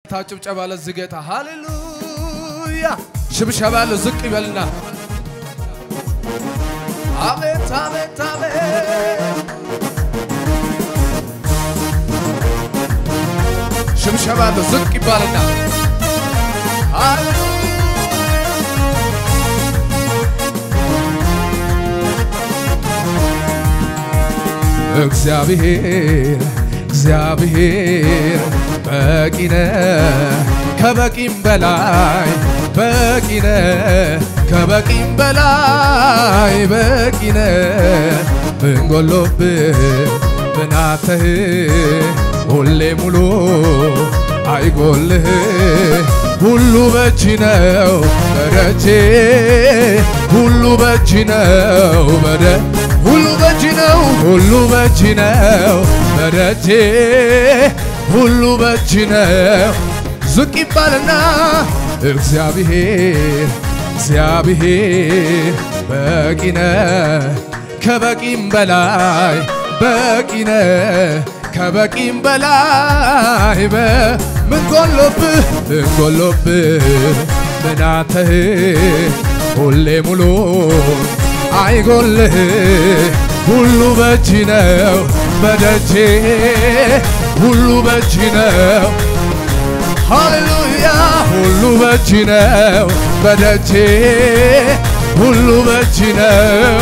ታ ጭብጨባ ለዚህ ጌታ ሃሌሉያ። ሽብሸባ ያለው ዝቅ ይበልና አቤት አቤት አቤት ሽብሸባ ያለው ዝቅ ይባልና ሃሌሉያ እግዚአብሔር እግዚአብሔር በቂ ነህ ከበቂም በላይ በቂ ነህ ከበቂም በላይ በቂ ነህ ምን ጎሎብህ ብናተህ ሁሌ ሙሉ አይጎልህ ሁሉ በእጅ ነው በደጄ ሁሉ በእጅ ነው በደ ሁሉ በእጅ ነው ሁሉ በእጅ ነው በደጄ ሁሉ በእጅ ነው ዝቅ ይባልና እግዚአብሔር እግዚአብሔር በቂ ነህ ከበቂም በላይ በቂ ነህ ከበቂም በላይ በምን ጎሎብህ ምን ጎሎብህ ምናተህ ሁሌ ሙሉ አይጎልህ ሁሉ በእጅ ነው በደጄ ሁሉ በእጅ ነው ሃሌሉያ ሁሉ በእጅ ነው በደጄ ሁሉ በእጅ ነው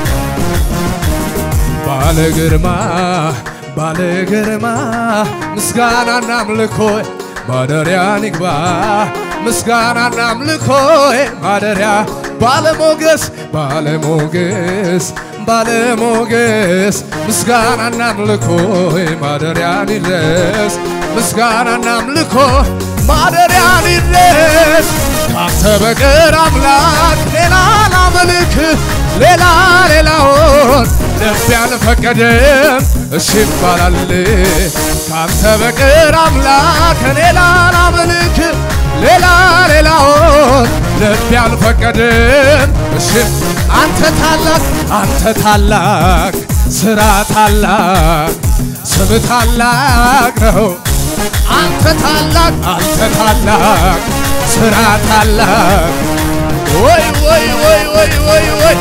ባለ ግርማ ባለ ግርማ ምስጋናና አምልኮ ማደሪያን ይግባ ምስጋናና አምልኮ ማደሪያ ባለሞገስ ባለሞገስ ባለሞገስ ምስጋናና አምልኮ ማደሪያን ይድረስ ምስጋናና አምልኮ ማደሪያን ይድረስ ካንተ በቀር አምላክ ሌላ ላመልክ ሌላ ሌላውን ልብ ያልፈቀደም እሺ ይባላል ካንተ በቀር አምላክ ሌላ ላመልክ ሌላ ሌላውን ልብ ያልፈቀደም እሺ አንተ ታላቅ አንተ ታላቅ ስራ ታላቅ ስም ታላቅ ነው አንተ ታላቅ አንተ ታላቅ ስራ ታላቅ ወይ ወይ ወይ ወይ ወይ ወይ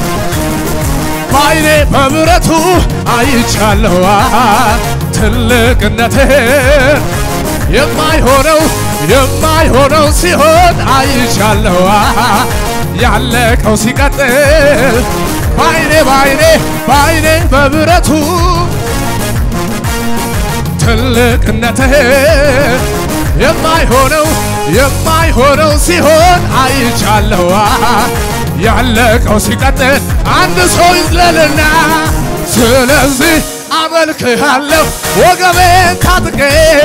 በዓይኔ በምሕረቱ አይቻለሁ ትልቅነትህን የማይሆነው የማይሆነው ሲሆን አይቻለሁ ያለቀው ሲቀጥል በዓይኔ በዓይኔ በዓይኔ በምሕረቱ ትልቅነትህን የማይሆነው የማይሆነው ሲሆን አይቻለሁ ያለቀው ሲቀጥል አንድ ሰው ይዝለልና ስለዚህ አመልክሃለሁ ወገቤን ታጥቄ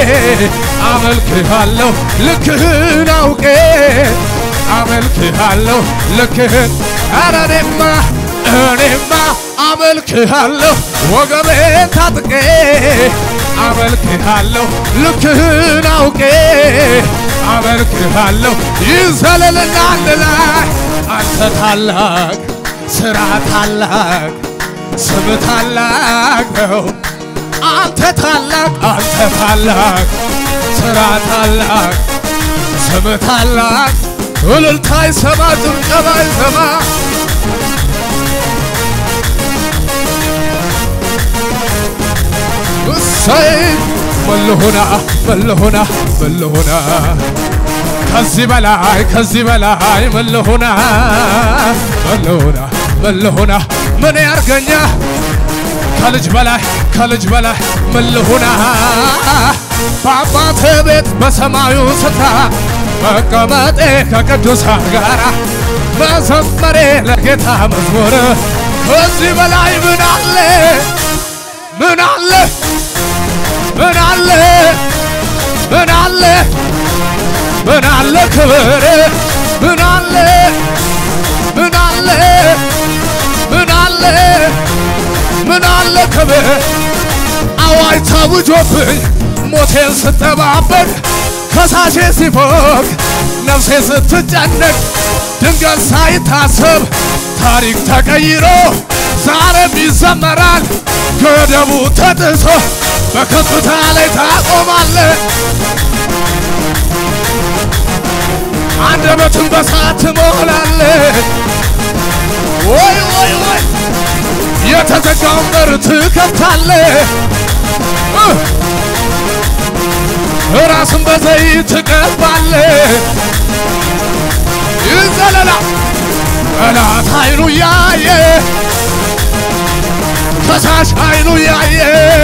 አመልክሃለሁ ልክህን አውቄ አመልክሃለሁ ልክህን ኧረ እኔማ እኔማ አመልክሃለሁ ወገቤን ታጥቄ አመልክሃለሁ ልክህን አውቄ አመልክሃለሁ ይዘለልና አንድ ላይ አንተ ታላቅ ስራ ታላቅ ስም ታላቅ ነው አንተ ታላቅ አንተ ታላቅ ስራ ታላቅ ስም ታላቅ እልልታ ይሰማ ጭብጨባ ይሰማ እሰይ መለሆና መለሆና መለሆና ከዚህ በላይ ከዚህ በላይ መለሆና መለሆና መለሆና ምን ያርገኛ ከልጅ በላይ ከልጅ በላይ መለሆና በአባቴ ቤት በሰማዩ ስፍራ መቀመጤ ከቅዱሳን ጋራ መዘመሬ ለጌታ መዝሙር ከዚህ በላይ ምን አለ ምን አለ ምን አለ ምን አለ ምን አለ ክብር ምን አለ ምን አለ ምን አለ ምን አለ ክብር አዋጅ ታውጆብኝ ሞቴን ስጠባበቅ ከሳሼ ሲፎቅ ነፍሴ ስትጨነቅ ድንገት ሳይታሰብ ታሪክ ተቀይሮ ዛሬም ይዘመራል ገደቡ ተጥሶ በከፍታ ላይ ታቆማለ አንደበትን በሳት ትሞላለ ወይ ወይ ወይ የተዘጋውን በር ትከፍታለ ራስን በዘይት ትቀባለ ይዘለላ ጠላት አይኑ ያየ ከሳሽ አይኑ ያየ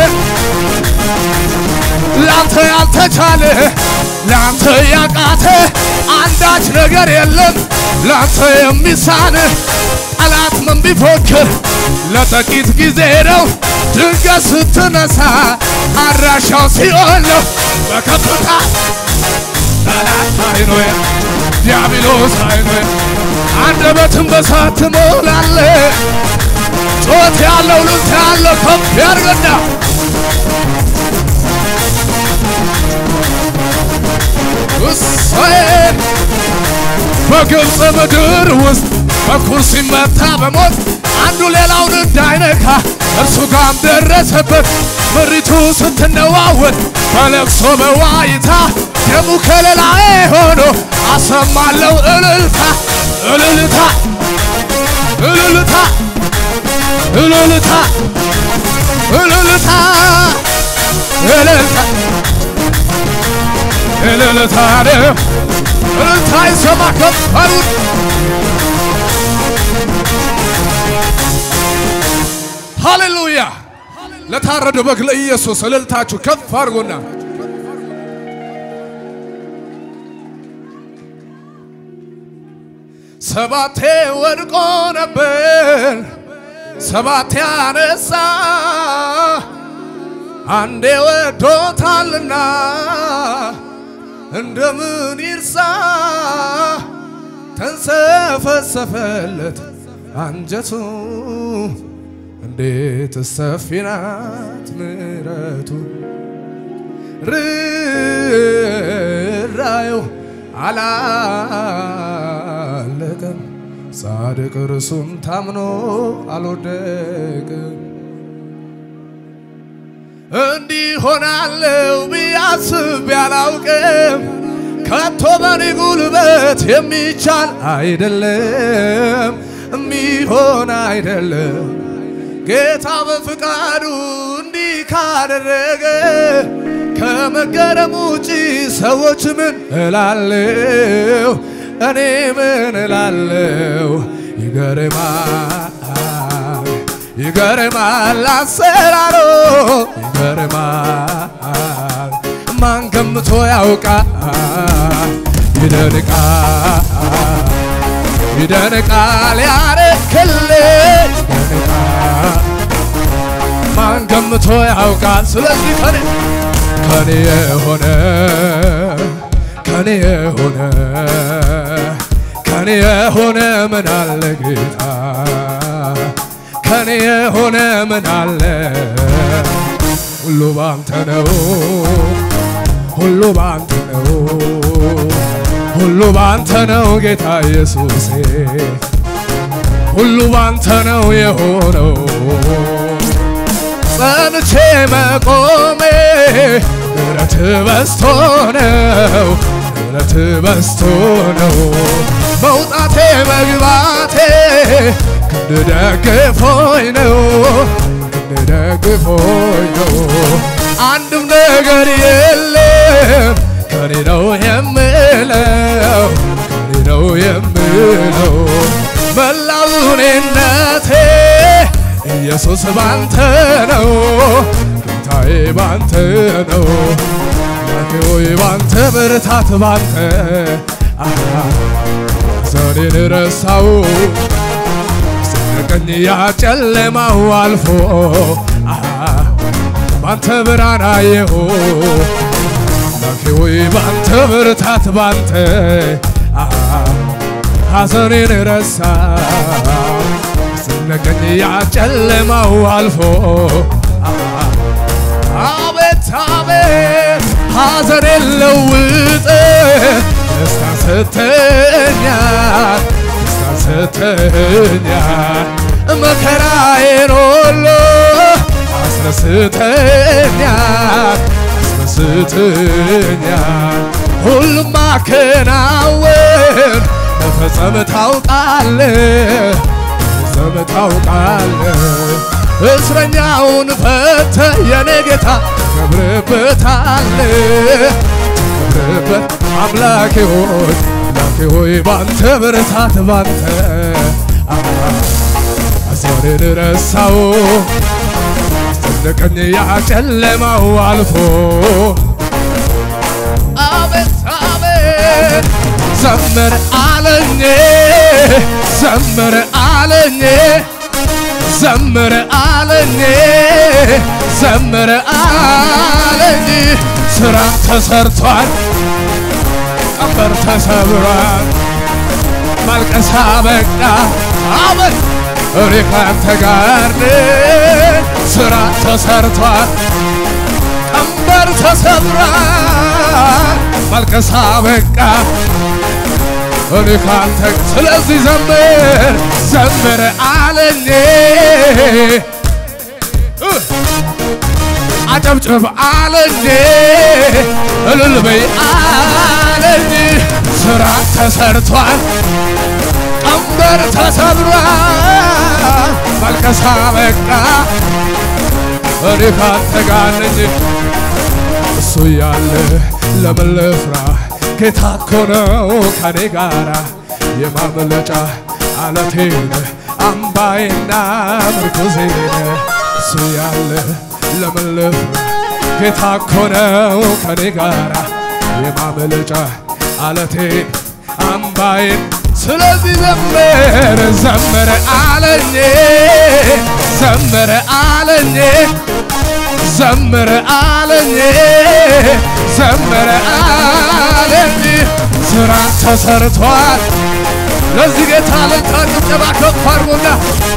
ላንተ ያልተቻለ ላንተ ያቃተ አንዳች ነገር የለም ላንተ የሚሳን ጠላት ምን ቢፎክር ለጥቂት ጊዜ ነው ድንገት ስትነሳ አድራሻው ሲኦል ነው በከፍታ ጠላት አይኑ ዲያብሎስ አይኑ አንደበትን በሳት ትሞላለ ጮት ያለው ልልታ ያለው ከፍ ያርገና እሰይ በግብፅ ምድር ውስጥ በኩር ሲመታ በሞት አንዱ ሌላውን እንዳይነካ እርሱ ጋም ደረሰበት። ምሪቱ ስትነዋወጥ በለቅሶ በዋይታ ደሙ ከለላዬ ሆኖ አሰማለው እልልታ እልልታ እልልታ እልልታ እልልታ እልልታ እልልታ ነው እልልታ ይሰማ ከፈሉት ሃሌሉያ ለታረደ በግ ለኢየሱስ እልልታችሁ ከፍ አድርጎና ሰባቴ ወድቆ ነበር ሰባቴ አነሳ አንዴ ወዶታልና እንደምን ይርሳ ተንሰፈሰፈለት አንጀቱ እንዴት ሰፊ ናት ምሕረቱ ርራዩ አላለቀም ጻድቅ እርሱም ታምኖ አልወደቅም እንዲህ ሆናለው ቢያስብ ያላውቅም ከቶ በኔ ጉልበት የሚቻል አይደለም የሚሆን አይደለም ጌታ በፍቃዱ እንዲህ ካደረገ ከመገረም ውጪ ሰዎች ምን እላለው? እኔ ምን እላለው? ይገርማል ይገርማል አሰራሮ ይገርማል ማን ገምቶ ያውቃል ይደንቃል ይደንቃል ያረክልኝ ይደንቃል ማን ገምቶ ያውቃል ስለዚህ ከኔ ከኔ የሆነ ከኔ የሆነ ከኔ የሆነ ምን አለ ጌታ ከኔ የሆነ ምን አለ ሁሉ ባንተ ነው ሁሉ ባንተ ነው ሁሉ ባንተ ነው ጌታ ኢየሱሴ ሁሉ ባንተ ነው የሆነው ጸንቼ መቆሜ ምሕረት በስቶ ነው ምሕረት በስቶ ነው መውጣቴ መግባቴ ክንድ ደግፎኝ ነው ክንድ ደግፎኝ ነው አንድም ነገር የለም ከኔ ነው የምለው ከኔ ነው የምለው መላው እኔነቴ ኢየሱስ ባንተ ነው ጌታዬ ባንተ ነው ሆይ ባንተ ብርታት ባንተ ዘሬን ረሳው ስነቀኝ ያጨለማው አልፎ ባንተ ብርሃን አየሁ አምላኬ ሆይ ባንተ ብርታት ባንተ ሐዘኔን ረሳ ስነቀኝ ያጨለማው አልፎ አቤት አቤት ሐዘኔን ለውጥ ደስታ ሰተኛል ደስታ ሰተኛል መከራዬን ሁሉ አስረስተኛል አስረስተኛል ሁሉም ማከናወን መፈጸም ታውቃለህ መፈጸም ታውቃለህ እስረኛውን ፈተ የኔ ጌታ ከብርበታለህ ከብርበት አምላኬ ሆይ አምላኬ ሆይ ባንተ ብርታት ባንተ አሳሬን ረሳው አስጨነቀኝ ያ ጨለማው አልፎ አቤት አቤት ዘምር አለኝ ዘምር አለኝ ዘምር አለኝ ዘምር አለኝ ስራ ተሰርቷል ቀንበር ተሰብሯል ማልቀሳ በቃ አቤት እኔ ካንተ ጋር ነኝ ስራ ተሰርቷል ቀንበር ተሰብሯል ማልቀሳ በቃ እኔ ካንተ ስለዚህ ዘምር ዘምር አለኝ አጨብጭብ አለኝ እልል በይ አለኝ ስራ ተሰርቷል ቀንበር ተሰብሯል ማልቀሳ በቃ እኔ ካንተ ጋር ነኝ እሱ ያለ ለምን ልፍራ ጌታ እኮ ነው ከኔ ጋራ የማምለጫ አለቴን አምባዬና ምርኩዜን እሱ ያለ ለምን ልፍራ ጌታ እኮ ነው ከኔ ጋራ የማምለጫ አለቴን አምባዬን ስለዚህ ዘመረ ዘመረ አለኝ ዘመረ አለኝ ዘመረ አለኝ ዘመረ አለኝ ስራ ተሰርቷል። ለዚህ ጌታ ለታ ጭብጨባ ከፍ አድርጎና